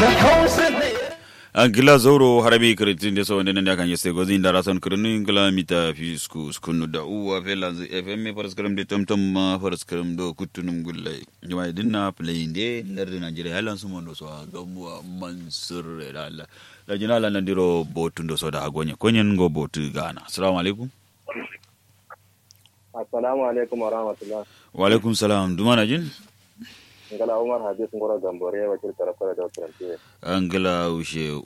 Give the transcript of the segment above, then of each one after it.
gila zoro harabi kritin de so wonde nande kan yeste gozi ndara son krinu gila mita fi sku skunu da uwa fela zu fm faras kram de tom tom ma faras kram do kutunum gullai jama dinna play de larde nigeria halan su mondo so gamuwa mansur da Allah da jina la nandiro botu ndo so da agonye konyen go botu gana assalamu alaikum assalamu alaikum wa rahmatullah wa alaikum salam dumana jin ngala umar habis ngoro gambore wakil tarakora da turanci angala ushe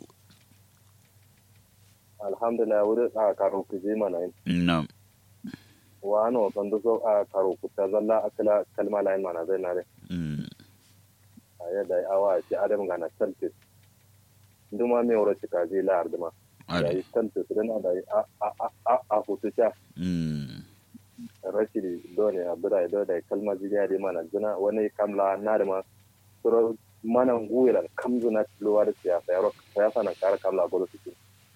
alhamdulillah wuri a karo kuje mana yin nam wa ano kan so a karo kuta zalla akala kalma lain mana zai na mm a yadda awa ci adam gana talfis nduma me wuro ci kaji la arduma da ade yi talfis dan da yi a a a a a hutu sha mm rashidi dole a bira da da kalma jiya da mana jina wani kamla na da ma suro mana nguira kamzu na tiluwa da siyasa yaro siyasa na kara kamla gudu su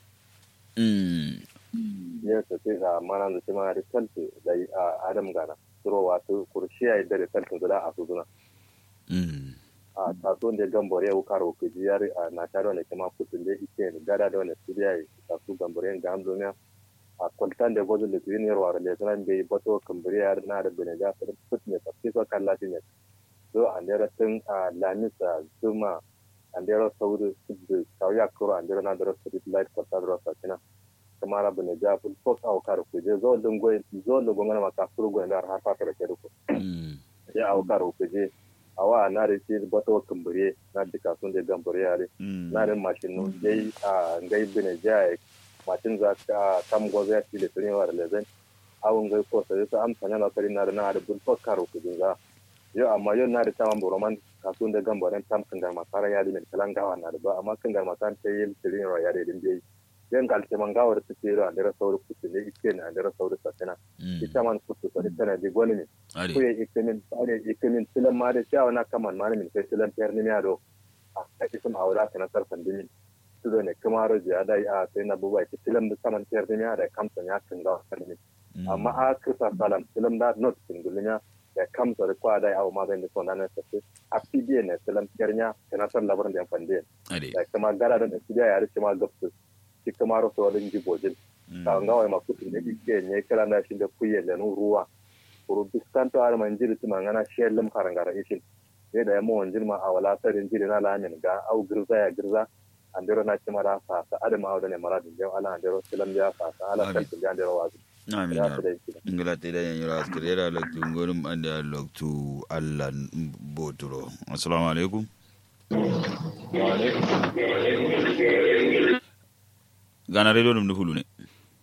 mm yes ce ga mana da cima result da a adam gana suro wato kurshiya da result da a su zuna mm a taso da gambore ya karo ku jiyar a na tare da kuma kutun da ike gada da wani studio ya ta su gambore ga amdomiya a kwaltan da gozo da junior wa da sanan bai bato kambure ya na da bene da fut ne ta fiso kan lati ne so an da tun a lamisa zuma an da sauri su sauya kuro an da na da street light kwata da sa kina kamara bene ja ful fok au karo ku je zo dungo zo lungo ngana maka furgo da har fata da ke ko mm ya au karo ku je awa na da shi bato kambure na duka sun da gambure yare mm na da mashin nun dai a ngai bine jaya mashin za ka kam gozo ya tile tuni wa da lezen awun ngai ko sai su am sanya na kari na da na da bul karo ku dinga yo amma yo na da tamam boroman kasun da gambore tam kan gar masara ya da min kalan gawa na da ba amma kan gar masan ta yi tuni wa ya da din dai yan galte man gawar su ce ro andira sauri kutu ne ike ne andira sauri satana mm ita man kutu sai tana di gwani ne ade ko ya ikemin ane ikemin silan ma da cewa na kaman ma min kai silan tayar ni ya do a ta isim aura ta na sarfan dimi su do ne kuma roji a dai a sai na buba ki silan da saman tayar ni ya da kamsa ya kan ga kan ni amma a kisa salam silan da not singulin ya da kamsa da kwa dai awu ma zan da sona na sai a pdn ne silan tayar ya kana san labarin da fande ade da kuma gara da pdn ya rice ma gafsu ki kuma roso wadin jibojin ka nga wa makutu ne ike ne kala na shi da kuye da nu ruwa kuru diskanto ar man jiri tuma ngana shellum karangara ishin ne da yamma wanjin ma awala sarin jiri na lamin ga au girza ya girza andero na ci mara fa sa adama awda ne mara din jaw ala andero silam ya fa sa ala Ade. kan tin andero wazi amin ya ya ta dai kida ngala te da yanyura askare da loktu ngorum ande a loktu allah boturo assalamu alaikum gana radio dum hulu ne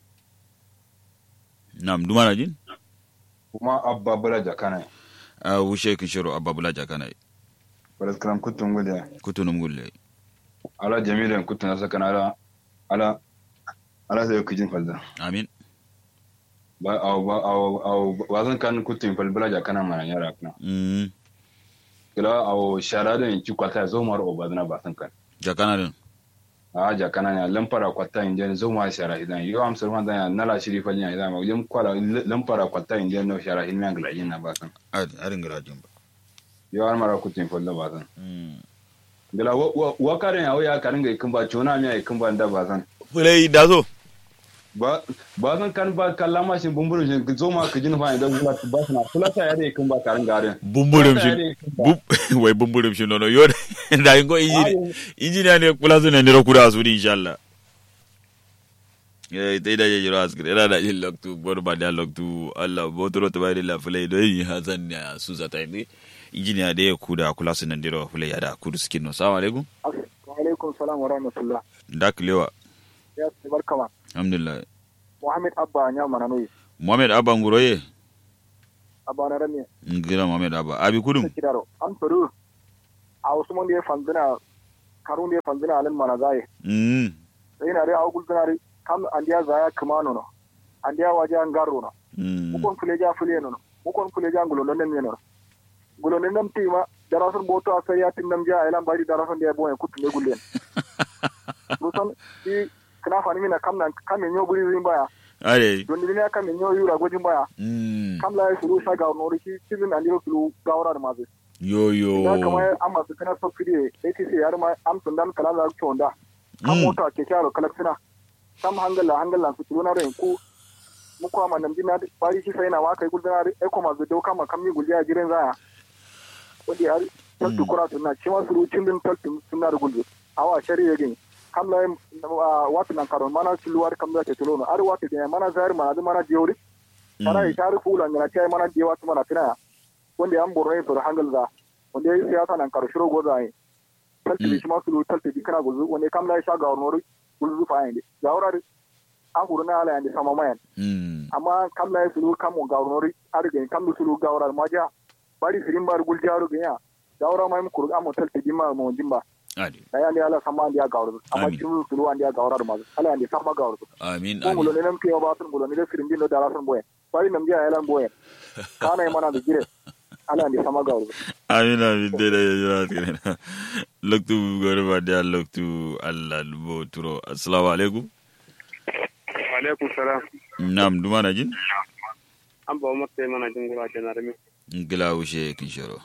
nam dumana jin kuma abba bula jakana a wushe kishiro ababula jakana balas kalam kutun gulle kutunum gulle ala jamilan kutun asa kana ala ala ala sai kujin falda amin ba aw ba aw aw wazan kan kutun fal bula jakana mana yara kana mm kila aw sharada in ci kwata zo mar o badana ba san kan jakana din a jakana ne lampara kwata inda zo ma shara idan yo am sirman da nala shiri fal nya idan ma yam kwala lampara kwata inda no shara hin man gala yin na ba san ad arin gala jin ba yo an mara kutun fal da ba san mm gila wa wa karen ya ya karin ga ikin ba chona mi ikin ba da ba san fulai dazo ba ba zan kan ba kalla ma shi bumburin shi zo ma ka jin fa idan ba ba sana kula ta yare kan ba karin garin bumburum shi bum wai bumburum shi nono yo da ingo injini injini ne kula su ne ne kura su ni inshallah eh dai da ya jira askare era da yin loktu bor ba da loktu Allah botoro to bai la fulai do yi hazan ya su zata ni injini da ya kuda kula su nan diro fulai ya da kudu skin no assalamu alaikum alaikum salam wa rahmatullah dak lewa ya ce barkama alhamdulillah muhammad abba nya mana noyi muhammad abba nguroye abba na rami ngira muhammad abba abi kudum ta kidaro an faru a wasu mun da ya fanzina karun da ya fanzina alin mana zai mm sai na dai a gulzina dai kam an dia zaya kamano no an dia waje an garo no mm mukon fuleja fule no mukon fuleja ngulo non nem no ngulo non nem tima darasun boto a sai ya tin nam ja elan bari darasun da ya boye kutu ne gullen musan i kana fani mina kam nan kam ne nyoburi rin baya are don ni ne kam ne nyoyura gojin baya mm kam la suru sa ga no ri ci cizin an diro sulu gawra da maze yo yo da kamar an masu kana subsidy ATC ya rima am sundan kala da ko da kan Mm. mota ke kyaro kalaksina kam hangala hangala su tuna ren ku mu ko ma namdi na bari shi sai na wa kai guldana e ko ma zo kama kam mi gulya jiren za wanda ya taltu kura tunna shi ma suru cindin taltu sunna da gulbe awa shari'a gani kam la watu nan karon mana siluwar kam da ke tulono ar watu da mana zahir mana da mana jewri kana ya shari fula ngana tay mana je watu mana tina wanda an borno to hangal da wanda ya siyasa nan karo shiro goza yi talti shi ma sulu talti di kana gulzu wanda kam la ya sha ga wani gulzu fa yin da wura an guru na ala yanda sama mayan Mm. amma kam la ya sulu kam ga wani ar ga kam lu sulu ga wura ma ja bari sirin bar gul jaru ga ya da wura mai mu kuru amma talti di ma mo jimba adi da ya ne ala sama andi ga wura amma Amin. cikin sulu andi ga wura ma ala yanda sama ga wura amin ko mulo amin ne nam ke ba sun mulo ne da sirin din da rasun boye bari nam ja yalan boye kana yi mana da gire ala yanda sama ga wura amin amin de da yura tirena loktu gore ba dia loktu allah bo turo assalamu alaikum alaikum salam nam duma na jin an ba mata yi mana jingura ke na rami ngila wushe kin shoro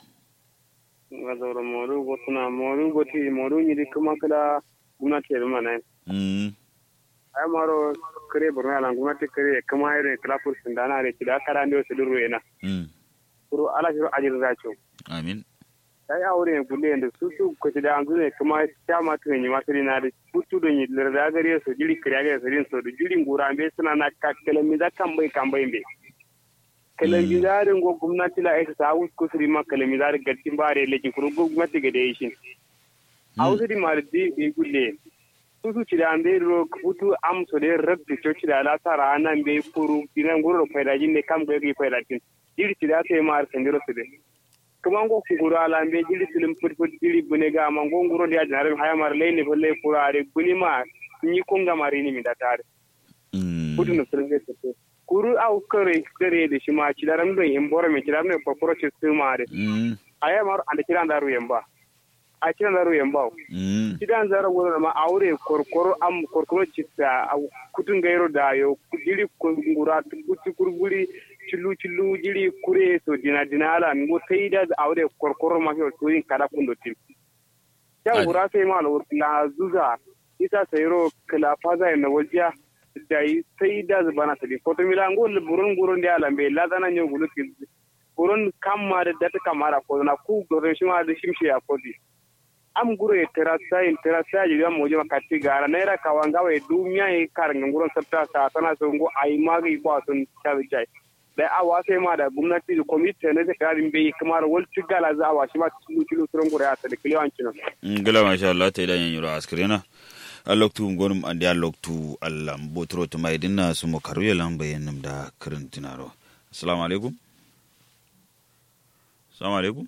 nga zaura moru go tuna moru go ti moru ni di kuma kala guna te ma na mm ay maro kare burna lan guna te kare kuma ayre kala pur sindana re kida kara ndo se duru ena mm puru ala jiro ajir zacho amin ay awre gulle ende susu ko ti da ngune kuma chama tu ni masiri na de putu do ni le da gare so jili kare gare so din so do jili ngura be suna na kakkele mi da kambai kambai be kalamizarin go gwamnati la aisa sa wuce kusuri ma kalamizarin gattin bare leki kuru gwamnati ga dai shi a wasu di mara di bi gulle su su ci da an bai ro kutu am so de rabbi to ci da la tara anan bai kuru dinan guru faida jin ne kam ga gi faida jin diri ci da sai ma sandiro su de kuma ngo ku guru ala bai diri silim put put diri bune ga ma ngo nguro dia janare haya mar leyni bolle kurare buni ma ni kunga marini mi da tare mm kudu na sulge tete kuru au kare kare da shi ma ci daram don in bora me ci daram ne kokoro ci su ma de mm aya mar anda kiran daru yamba a kiran daru yamba mm ci dan zara wona ma aure korkoro am korkoro ci ta au kutun gairo da yo jiri kungura kutu kurburi cilu cilu jiri kure so dina dina ala ngo sai da aure korkoro ma yo to yin kada kundo tim ya Adi. gura sai ma la zuza isa sayro kala faza na wajiya da yi sai da zubana sabi foto mila ngo le burun burun da ala be la dana nyo gulu ki burun kamma da data kamara ko na ku gore shi ma da shimshi ya kodi am guro e terasa in terasa ji ga mo jama katti gara naira kawanga we dumiya e kar nguron sabta sa tana so ngo ai magi ba sun tabi jai da awa sai ma da gwamnati da komite ne da karin bai kamar wal cigala za a wa shi ma cikin kilo turon gure ya tsada kiliyancin ngila masha Allah ta idan yanyuro askrena aloktu gonum andi aloktu allam botro to mai dinna su mo karu yalan bayanum da kirin tinaro assalamu alaikum assalamu alaikum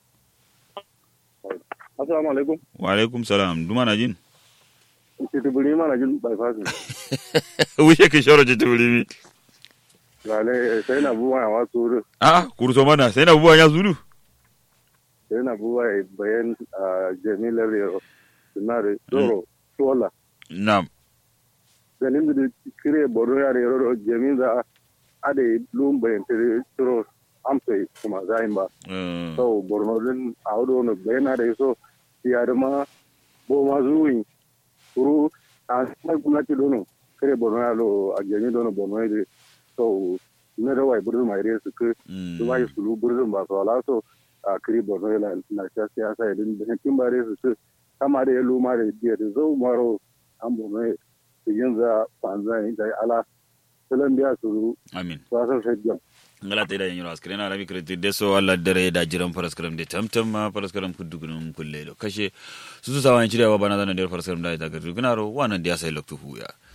assalamu alaikum wa alaikum salam duma na jin titibiri mana jin bypass wuce ki shoro ci tubulimi lale sai na buwa wa suru ah kurso mana sai na buwa ya zulu sai na buwa bayan jamilar yaro sunare doro tola nam ganin da kire borno ya yaro jamin da ade lum bayan tere toro amsai kuma zayin ba eh, so borno din a wado no bayana da so ya da ma bo ma zuwi kuru a sai gwamnati dono kare borno ya lo a jami dono borno ya so ne da wai burzum mai resu ke mm, su wai su lu burzum ba so ala so a kare borno ya na ta siyasa ya din da kin ba resu ke kama da ya lu ma da dia da zo maro an borno ya yin za fanza da ala salan biya su amin ba sa sai ngala ta idan yanyuro askrena rabi kirti deso alla dare da jiran faraskaram de tamtam ma faraskaram kudugunum kulle lo kashe su su sawan cirewa bana zanen der faraskaram da ita gardu gunaro wannan da ya sai loktu huya